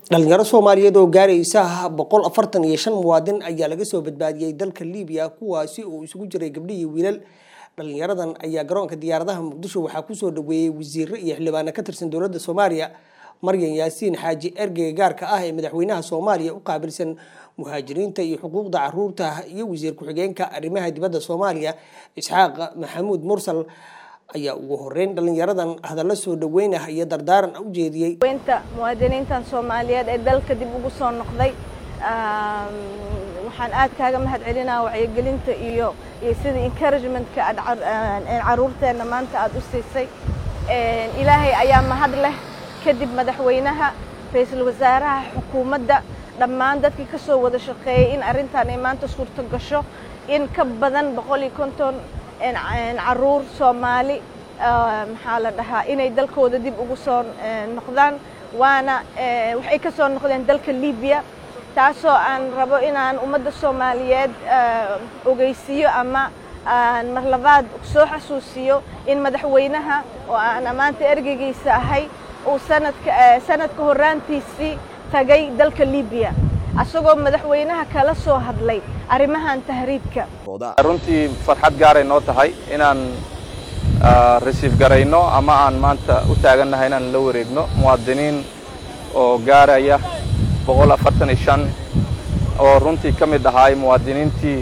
dhalinyaro soomaaliyeed oo gaaraysa boqol afartan iyo shan muwaadin ayaa laga soo badbaadiyey dalka libiya kuwaasi oo isugu jiray gabdho iyo wiilal dhalinyaradan ayaa garoonka diyaaradaha muqdisho waxaa kusoo dhaweeyey wasiiro iyo xildhibaano ka tirsan dowladda soomaaliya maryan yaasiin xaaji ergeyga gaarka ah ee madaxweynaha soomaaliya u qaabilsan muhaajiriinta iyo xuquuqda caruurta iyo wasiir ku-xigeenka arrimaha dibadda soomaaliya isxaaq maxamuud mursal ayaa ugu horeyn dhalinyaradan hadallo soo dhaweynah iyo dardaaran u jeediyey weynta muwaadiniintan soomaaliyeed ee dalka dib ugu soo noqday waxaan aad kaaga mahad celinaa wacyigelinta iyo iyo sida encouragementka aad caruurteenna maanta aad u siisay ilaahay ayaa mahad leh kadib madaxweynaha ra-iisul wasaaraha xukuumadda dhammaan dadkii ka soo wada shaqeeyey in arrintan ay maanta suurto gasho in ka badan boqol iyo konton caruur soomaali maxaa la dhahaa inay dalkooda dib ugu soo noqdaan waana waxay ka soo noqdeen dalka libiya taasoo aan rabo inaan ummadda soomaaliyeed ogeysiiyo ama aan mar labaad soo xasuusiyo in madaxweynaha oo aan maanta ergeygiisa ahay uu sanadka sanadka horraantiisii tagay dalka libiya asagoo madaxweynaha kala soo hadlay arrimahan tahriibka runtii farxad gaaray noo tahay inaan resiif garayno ama aan maanta u taagannahay inaan la wareegno muwaadiniin oo gaaraya boqol afartan iyo shan oo runtii ka mid ahaay muwaadiniintii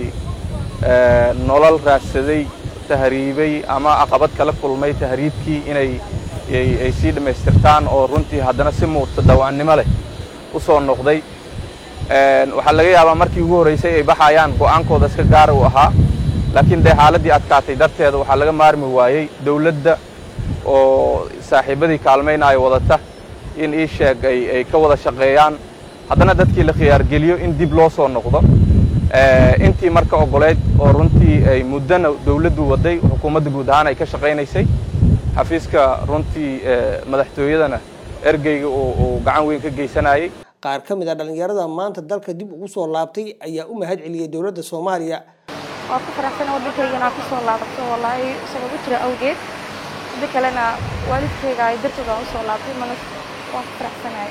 nolol raadsaday tahriibay ama caqabad kala kulmay tahriibkii inay ay sii dhammaystirtaan oo runtii haddana si muuqta dawaannimo leh u soo noqday waxaa laga yaabaa markii ugu horraysay ay baxayaan go'aankooda iska gaara uu ahaa laakiin dee xaaladdii adkaatay darteeda waxaa laga maarmi waayey dawladda oo saaxiibadii kaalmaynaayo wadata in ii sheeg ay ka wada shaqeeyaan haddana dadkii la khiyaargeliyo in dib loo soo noqdo intii marka ogoleyd oo runtii ay muddana dawladdu waday xukuumadda guud ahaan ay ka shaqaynaysay xafiiska runtii madaxtooyadana ergeyga uu gacan weyn ka geysanayey qaar ka mid a dhalinyarada maanta dalka dib ugu soo laabtay ayaa u mahad celiyey dowladda soomaaliya waa ku faraxsan waddankayga inaan kusoo laabato wallaahi sabab u jira awgeed midda kalena waalidkayga ay dartood aan usoo laabtay mana waan ku faraxsanahay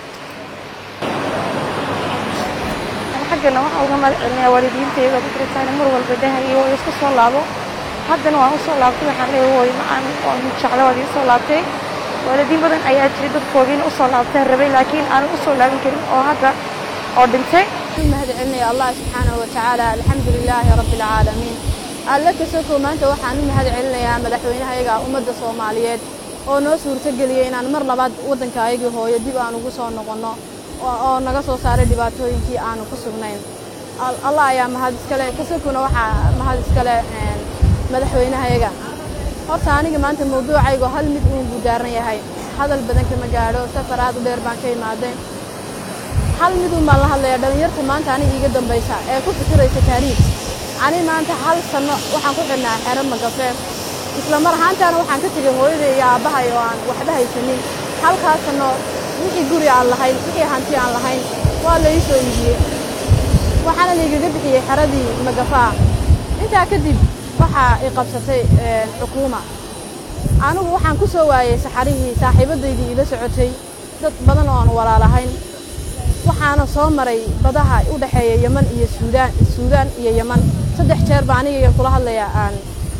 xaggana waxaa uga mahad celinayaa waalidiintayda madrasaana mar walba dhahayo oo iska soo laabo haddana waan usoo laabtay waxaan leeyahay hooy macaan waan jecla waad iisoo laabtay waalidiin badan ayaa jiray dadkoogiina usoo laabtaan rabay laakiin aanan usoo laabin karin oo hadda oo dhintay mahad celinaya allah subxaanahu watacaala alxamdu lilaahi rabbi alcaalamiin alle kasoko maanta waxaan u mahad celinayaa madaxweynahayaga ummadda soomaaliyeed oo noo suurtogeliyey inaan mar labaad waddanka ayagii hooyo dib aan ugu soo noqonno oo naga soo saaray dhibaatooyinkii aanu ku sugnayn allah ayaa mahad iskale kasokona waxaa mahad iskale madaxweynahayaga horta aniga maanta mawduucaygu hal mid uun buu daaran yahay hadal badan kama gaadho safar aad u dheer baan ka imaaday hal miduun baan la hadlayaa dhallinyarta maanta aniga iiga dambaysa ee ku fikiraysa taariikh ani maanta hal sanno waxaan ku xidhnaa xero magafee isla mar ahaantaana waxaan ka tegay hooyaday iyo aabbahay oo aan waxba haysanin halkaas sanno wixii guri aan lahayn wixii hanti aan lahayn waa la ii soo iibiyey waxaana laigaga bixiyey xeradii magafaa intaa kadib waxaa i qabsatay xukuuma anigu waxaan ku soo waayey saxarihii saaxiibadaydii ila socotay dad badan oo aan walaalahayn waxaana soo maray badaha u dhexeeya yeman iyo suudaan suudaan iyo yeman saddex jeer baa aniga kula hadlaya aan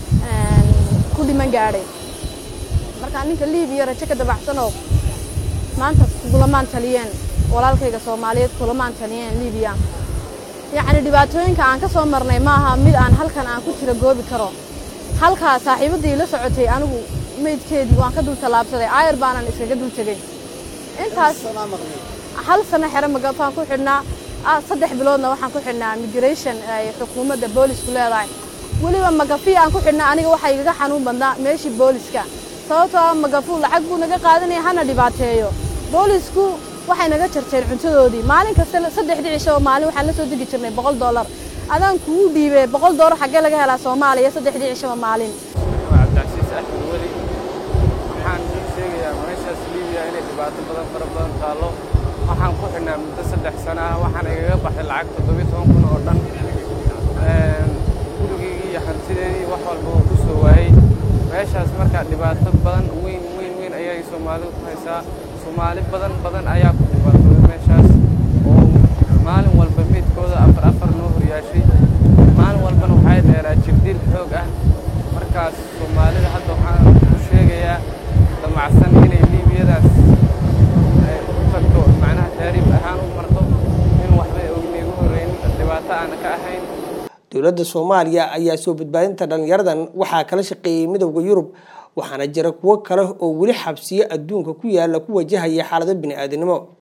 ku dhiman gaadhay markaa ninka liibiya rajo ka dabacsanoo maanta kulamaan taliyeen walaalkayga soomaaliyeed kulamaan taliyeen liibiya yacni dhibaatooyinka aan ka soo marnay maaha mid aan halkan aan ku tira goobi karo halkaa saaxiibaddii la socotay anigu meydkeedii waan ka dul tallaabsaday aayar baanan iskaga dul tegey intaas hal sano xero magafaan ku xidhnaa saddex biloodna waxaan ku xidhnaa migration ay xukuumadda boolisku leedahay weliba magafi aan ku xidhnaa aniga waxaa igaga xanuun badnaa meeshii booliska sababtoo ah magafu lacag buu naga qaadanaya hana dhibaateeyo boolisku waxay naga jarteen cuntadoodii maalin kasta saddexdii cisho oo maalin waxaan la soo degi jirnay boqol dollar adaan kugu dhiibee boqol dollar xaggee laga helaa soomaaliya saddexdii cishoba maalin cabdicasiis axmed weli waxaan sheegayaa meeshaas liibiya inay dhibaato badan fara badan taallo waxaan ku xidhnaa muddo saddex sana ah waxaan igaga baxay lacag toddobiyo toban kun oo dhan gurigeygii iyo hantideedii wax walba oo ku soo waayey meeshaas markaa dhibaato badan weyn weyn weyn ayay soomaalidu ku haysaa soomaali badan badan ayaa ku dhibaatooday meeshaas dowladda soomaaliya ayaa soo badbaadinta dhalinyaradan waxaa kala shaqeeyey midowda yurub waxaana jira kuwo kale oo weli xabsiyo adduunka ku yaala ku wajahaya xaalado bini-aadinimo